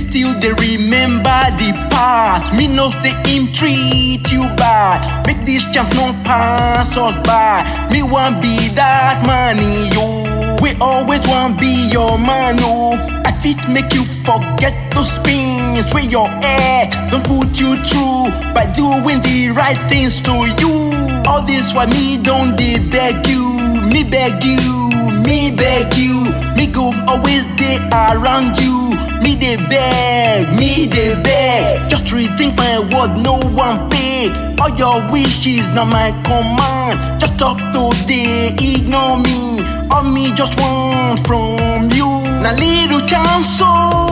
still dey remember the past. Me no say him treat you bad. Make this chance no pass us by. Me want be that man, yo. We always want be your man, oh. I fit make you forget those pains where your ex don't put you through by doing the right things to you. All this why me don't dey beg you, me beg you, me beg you. Me go always dey around you. Me dey beg, me dey beg. Just rethink my word, no one fake. All your wishes na my command. Just talk today, ignore me. All me just want from you. Na little chance, so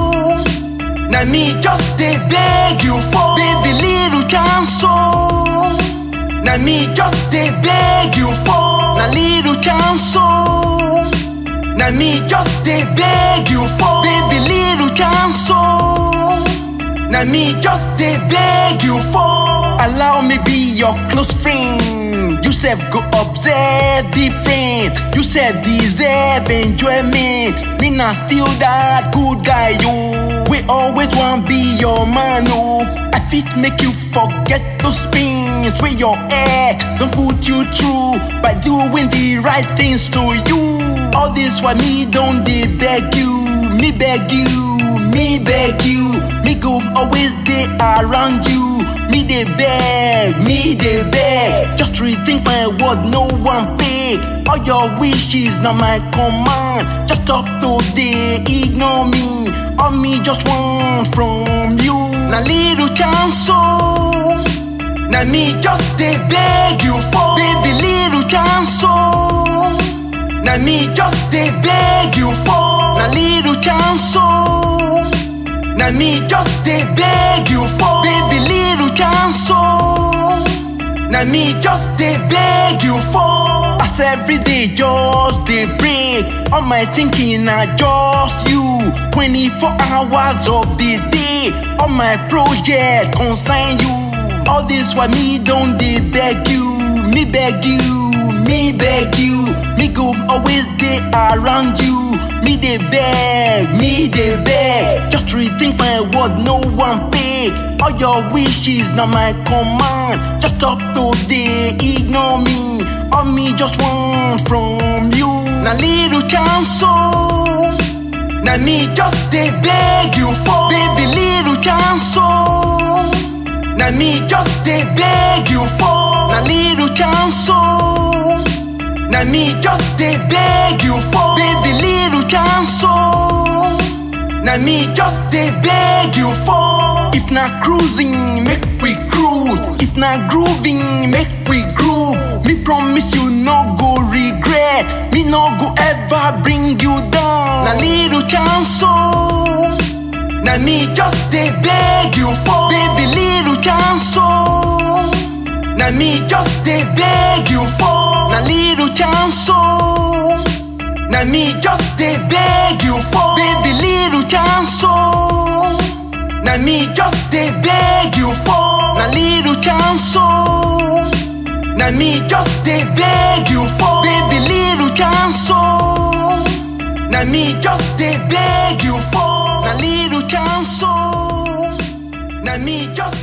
na me just dey beg you for. Baby, little chance, so na me just dey beg you for. Na little chance, so na me just dey beg you for. Baby, little chance, so na me just dey beg you for. Allow me be your close friend. You self go observe different. You self deserve enjoyment. Me not still that good guy, yo. We always want be your man, oh. I fit make you forget those pains where your ex don't put you through by doing the right things to you. All this why me don't dey beg you, me beg you, me beg you. Me go always dey around you. Me dey beg, me dey beg. Just rethink my word, no one fake. All your wishes na my command. Just talk today, ignore me. All me just want from you. Na little chance, so na me just dey beg you for. Baby, little chance, so na me just dey beg you for. Na little chance, so na me just dey beg you for. Baby, little chance, so na me just dey beg you for. As every day just dey break, all my thinking na just you. 24 hours of the day, all my project concern you. All this why me don't dey beg you, me beg you, me beg you. Me go always dey around you. Me dey beg, me dey beg. Just rethink my word, no one fake. All your wishes na my command. Just talk today, ignore me. All me just want from you. Na little chance, so na me just dey beg you for. Baby, little chance, so na me just dey beg you for. Na little chance, so na me just dey beg you for. Baby, little chance, so na me just dey beg you for. If na cruising, make we cruise. If na grooving, make we groove. Me promise you no go regret. Me no go ever bring you down. Na little chance, so na me just dey beg you for. Baby, little chance, so na me just dey beg you for. Na little chance, so na me just dey beg you for. Baby, little chance, so na me just dey beg you for. Na little chance, so na me just dey beg you for. Baby, little chance, so na me just dey beg you for. Na little chance, so na me just